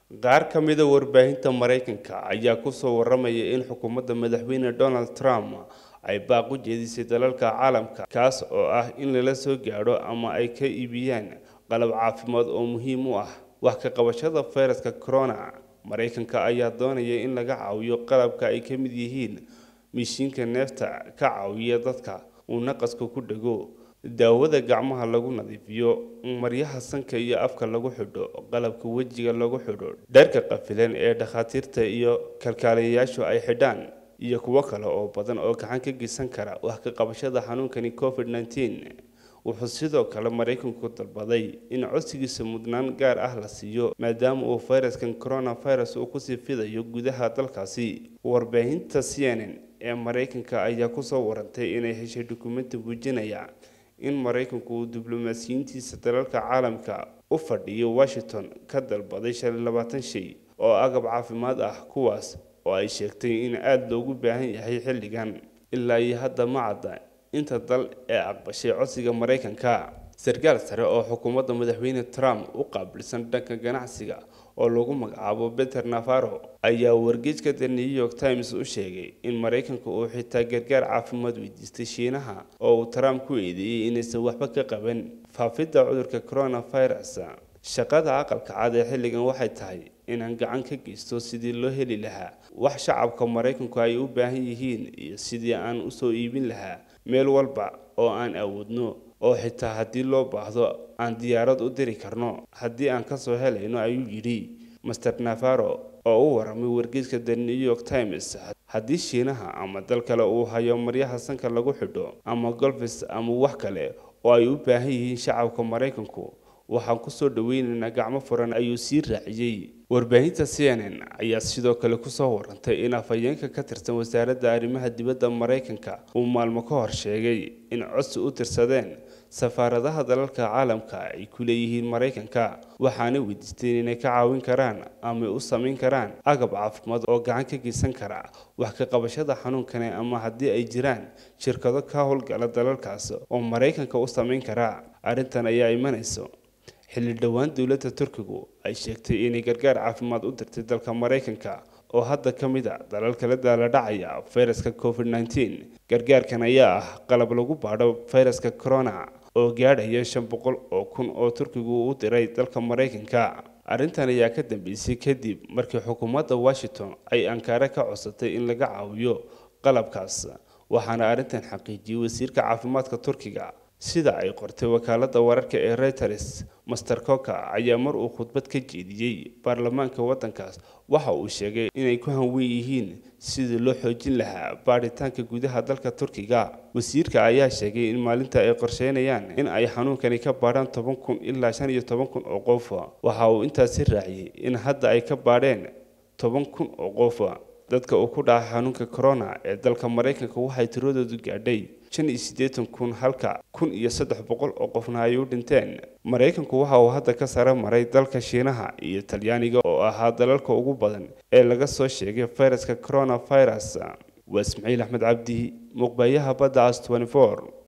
qaar ka mida warbaahinta maraykanka ayaa kusoo waramaya in xukuumadda madaxweyne donald trump ay baaq u jeedisay dalalka caalamka kaas oo ah in lala soo gaadho ama ay ka iibiyaan qalab caafimaad oo muhiim u ah wax ka qabashada fayraska corona maraykanka ayaa doonaya in laga caawiyo qalabka ay ka mid yihiin mishiinka neefta ka caawiya dadka uu naqaska ku dhego daawada gacmaha lagu nadiifiyo maryaha sanka iyo afka lagu xidho qalabka wejiga lagu xidho dharka qafilan ee dhakhaatiirta iyo kalkaaliyayaashu ay xidhaan iyo kuwo kale oo badan oo gacan ka geysan kara wax ka qabashada xanuunkani covid nneteen wuxuu sidoo kale maraykanku dalbaday in codsigiisa mudnaan gaar ah la siiyo maadaama uu fayraskan coronavirus uu kusii fidayo gudaha dalkaasi warbaahinta c n n ee maraykanka ayaa kusoo warantay inay heshay dukumenti muujinaya in maraykanku uu diblomaasiyiintiisa dalalka caalamka u fadhiyo washington ka dalbaday shalay labaatan shay oo agab caafimaad ah kuwaas oo ay sheegtay in aada loogu baahan yahay xilligan ilaa iyo hadda ma cadda inta dal ee aqbashay codsiga maraykanka sarkaal sare oo xukuumadda madaxweyne trump u qaabilsan dhanka ganacsiga oo lagu magacaabo beter navaro ayaa wargeyska the new york times u sheegay in maraykanka uu xitaa gargaar caafimaad weydiistay shiinaha oo uu trump ku eedeeyey inaysan waxba ka qaban faafidda cudurka coronavirus shaqada aqalka cad ee xilligan waxay tahay inaan gacan ka geysto sidii loo heli lahaa wax shacabka maraykanku ay u baahan yihiin iyo sidii aan usoo iibin lahaa meel walba oo aan awoodno oo xitaa haddii loo baahdo aan diyaarad u diri karno haddii aan kasoo helayno ayuu yidhi master navaro oo u waramay wargeyska the new york times haddii shiinaha ama dal kale uu hayo maryaha sanka lagu xidho ama golfis ama wax kale oo ay u baahan yihiin shacabka maraykanku waxaan kusoo dhaweynaynaa gacmo furan ayuu sii raaciyey warbaahinta c n n ayaa sidoo kale kusoo warantay in afhayeenka ka tirsan wasaaradda arrimaha dibadda maraykanka uu maalmo ka hor sheegay in codsi u tirsadeen safaaradaha dalalka caalamka ay ku leeyihiin maraykanka waxaana weydiisteen inay ka caawin karaan ama u samayn karaan agab caafimaad oo gacan ka geysan kara wax ka qabashada xanuunkani ama haddii ay jiraan shirkado ka howlgala dalalkaas oo maraykanka u samayn kara arrintan ayaa imanayso xilli dhowaan dowladda turkigu ay sheegtay inay gargaar caafimaad u dirtay dalka maraykanka oo hadda ka mid a dalalka la daala dhacaya fayraska covid nneteen gargaarkan ayaa ah qalab lagu baadho fayraska corona oo gaadhaya shan boqol oo kun oo turkigu u diray dalka maraykanka arrintan ayaa ka dambeysay kadib markii xukuumadda washington ay ankaare ka codsatay in laga caawiyo qalabkaas waxaana arrintan xaqiijiyey wasiirka caafimaadka turkiga sida ay qortay wakaaladda wararka ee reuters master coka ayaa mar uu khudbad ka jeediyey baarlamaanka waddankaas waxa uu sheegay inay ku hanwen yihiin sidii loo xoojin lahaa baadhitaanka gudaha dalka turkiga wasiirka ayaa sheegay in maalinta ay qorsheynayaan in ay xanuunkani ka baadhaan toban kun ilaa shan iyo toban kun oo qof waxa uu intaasi raaciyey in hadda ay ka baadheen toban kun oo qof dadka uu ku dhaca xanuunka corona ee dalka maraykanka waxay tiradoodu gaadhay shan iyo siddeetan kun halka kun iyo saddex boqol oo qofna ay u dhinteen maraykanku waxa uu hadda ka sare maray dalka shiinaha iyo talyaaniga oo ahaa dalalka ugu badan ee laga soo sheegay fayraska coronavirus waa ismaciil axmed cabdi muuqbaayaha badda as